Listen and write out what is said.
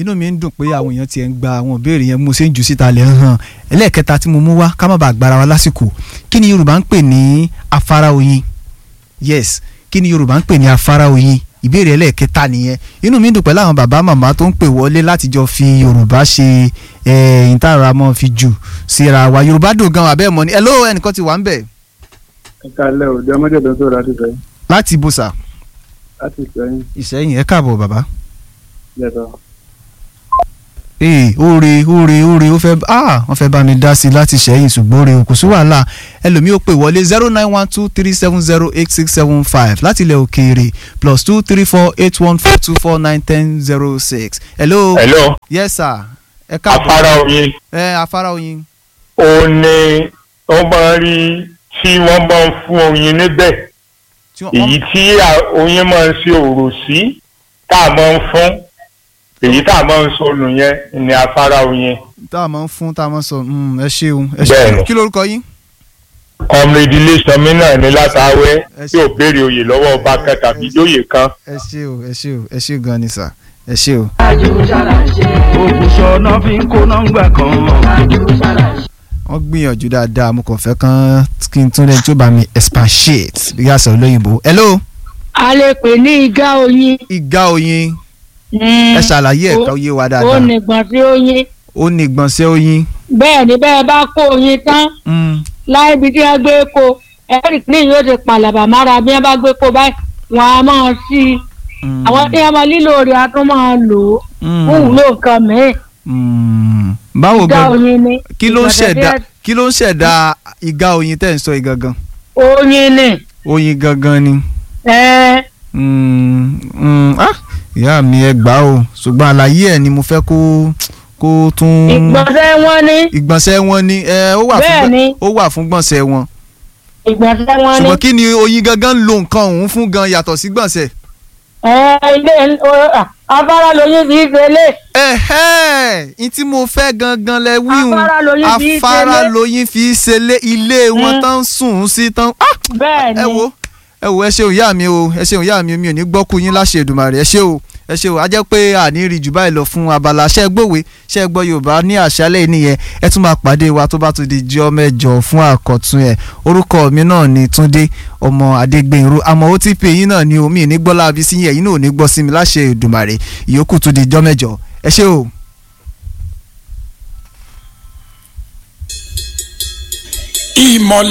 inú mi ń dùn pé àwọn èèyàn tiẹ̀ ń gba àwọn ìbéèrè yẹn mo ṣe ń jù síta lẹ̀ ń hàn ẹlẹ́ẹ̀kẹta tí mo mú wá ká má bàa gbára wa lásìkò kí ni Yorùbá ń pè ní afárá oyin yes kí ni Yorùbá ń pè ní afárá oyin ìbéèrè ẹlẹ́ẹ̀kẹta nìyẹn inú mi ń dùn pẹ̀lú àwọn bàbá màmá tó ń pè wọlé láti jọ fi Yorùbá ṣe ìtara mọ́ fi jù síra wa Yorùbá dùn gan abẹ́ mọ́ ni ẹ ló ẹnìkan ti wà ń bẹ̀. ẹ káalẹ́ o jẹ́ ọmọdé tó ń sọ̀rọ̀ láti sẹ́yìn. láti ibùsà láti sẹ́yìn Ìṣẹ́yìn ẹ káàbọ̀ bàbá. yẹtọ̀. ee oore oore oore ó fẹ́ ah wọ́n fẹ́ bá mi dá sí i láti ṣẹ́yìn ṣùgbọ́n oore kò sí wàhálà ẹlòmíì ó pè wọlé zero nine one two three seven zero eight six seven five láti ilẹ̀ òkèèrè plus two three four eight one four two four nine ten zero six. hello. hello yes sir. ẹ káàbọ̀. afárá oyin ẹ afárá oyin. ó ní wọ́n máa ń rí tí wọ́n bá ń fún oyin níbẹ̀ tí wọ́n- èyí tí à- oyin máa ń ṣe òrò sí tá a máa ń fún èyí tá a máa ń sọnù yẹn ní afárá oyin tá a máa ń fún tá a máa ń sọ mm, ẹ ṣeun ẹ Bẹ́ẹ̀ni. ṣeun kí lórúkọ yín. ọmọ ìdílé sọmí náà ní látàwẹ́ Ẹ tí ò béèrè oyè lọ́wọ́ ọba kan tàbí jóyè kan ẹ ṣe o ẹ ṣe o ẹ ṣe gan ni sà ẹ ṣe o. ògùṣọ náà fi ń kó nọ́ngbà kan. wọ́n gbìyànjú dáadáa mo kàn fẹ́ kán kí n tún lẹ́yìn tí ó bá mi expatiate bí yà sọ lóyìnbó. hello a lè pè ní igá oyin. ìgá oyin Mm. ẹ ṣàlàyé ẹ̀ka oyé wa ó dáadáa nìgbọ̀n sí oyin. ó ní ìgbọ̀nsẹ̀ oyin. bẹ́ẹ̀ ni bẹ́ẹ̀ bá kó oyin tán Mm, láì ibi tí wọ́n gbé ko eric ní yóò ti pàlàbà mára bí wọ́n bá gbé ko báyìí wọ́n á máa sí i. mm, àwọn tí wọ́n máa lílo rẹ̀ á tún máa lò ó mm, fún ìwúlò nǹkan mìíràn. mm. báwo igá gan oyin ni. kí ló ń ìgbọ̀nsẹ̀ ṣẹ̀dá tí kí ló ń ṣẹ̀dá ìgá oyin tẹ̀ ń sọ yìí gangan oyin ni. oyin gangan ni. ẹ Mm, mm, ah, ìyá mi ẹ gbà o ṣùgbọ́n àlàyé ẹ̀ ni mo fẹ́ kó kó tún. ìgbọ̀nsẹ̀ wọn ni. ìgbọ̀nsẹ̀ wọn ni ẹ ó wà fún Bẹ́ẹ̀ gbọ̀n- ni. ó wà fún gbọ̀nsẹ̀ wọn. ìgbọ̀nsẹ̀ wọn ni. ṣùgbọ́n kí ni oyin gangan ń lo nǹkan ọ̀hún fún gan yàtọ̀ sí gbọ̀nsẹ̀. ẹ ilé o- à, afárá lóyin fi ṣe lé. ẹ̀hẹ́ n tí mo fẹ́ gangan lẹ wíhun Afárá lóyin fi í afárá ṣelé. lóyin fi í ṣelé ilé wọn Mm. tán ń sùn sí tán. Ah! bẹ́ẹ̀ ni. ẹ wo ẹ wo ẹ ṣeun ìyá mi o ẹ ṣeun ìyá mi mi ò ní gbọ́kú yín láṣẹ Èdùmàrè ẹ ṣe o ẹ ṣe o a jẹ́ pé àní rí jù báyìí lọ fún abala ṣẹ́ gbòwe ṣẹ́ gbọ́ Yorùbá ní àṣálẹ̀ nìyẹn ẹ tún máa pàdé wa tó bá tún di jọ́ mẹ́jọ fún àkọ́tún ẹ̀ orúkọ mi náà ni Túndé ọmọ Adégbènrú àmọ́ ó ti pè yín náà ni omi ní gbọ́ láabi sí yín ẹ̀yin náà ò ní gbọ́ sí mi láṣẹ Èdùmàrè ìyókù tún di jọ́ mẹ́jọ ẹ ṣe o. ìmọ̀lẹ̀.